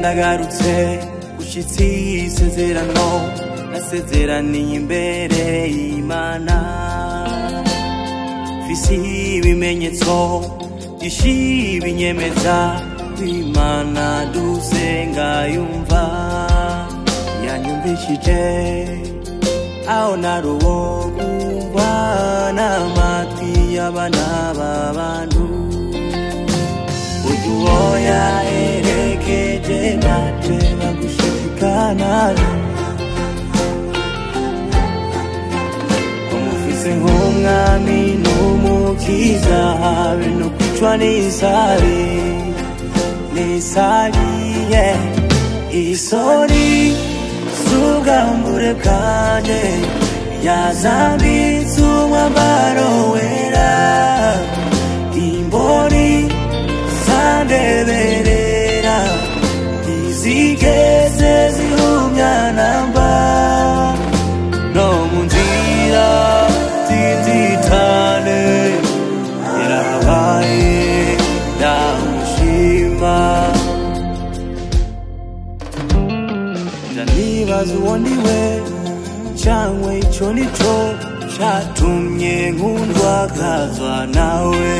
nagarutse ushyitsi y'isezerano nasezeraniye imbere y'imana fisi ibimenyetso byinshi binyemeza ko imana dusenga yumva yanyumvishije aho nari uwo kumva n'amatwi y'abana b'abantu uyu woya erekeje ntabyo bagushidikana umufise nk'umwami n'umukiza habe no kwicwa n'isari n'isari yeah. isori z'ubwambure bwanjye yazambitse umwambaro wera imboni zandeberera ntizigeze zihumya na mba no mu nzira z'inzitane yarabaye ndamushima ndanibaza uwo ni we cyangwa icyo ni cyo cyatumye nkundwa kazwa nawe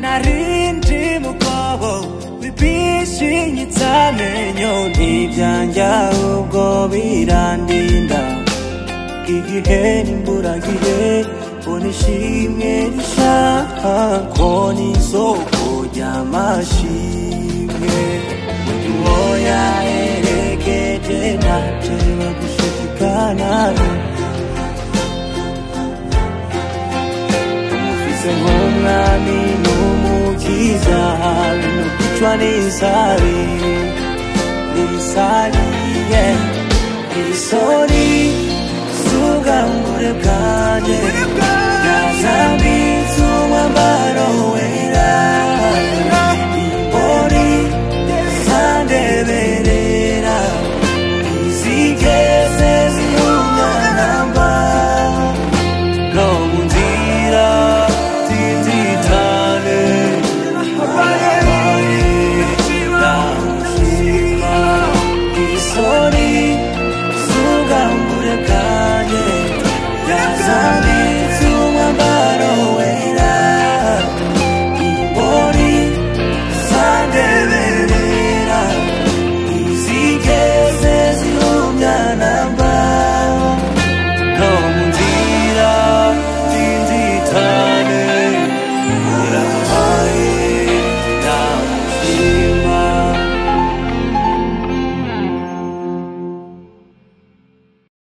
narindi mukobo wibishinyitse amenyo ntibyanjya ubwo birandinda igihe n'imburagihe mbona ishimwe rishaka ko n'isoko ry'amashimwe uwoya erekeje ntacyo bagushidikanaho umufise nk'umwami n'umukiza habe no kwicwa n'isari n'isari yeah. isori z'ubwambure bwa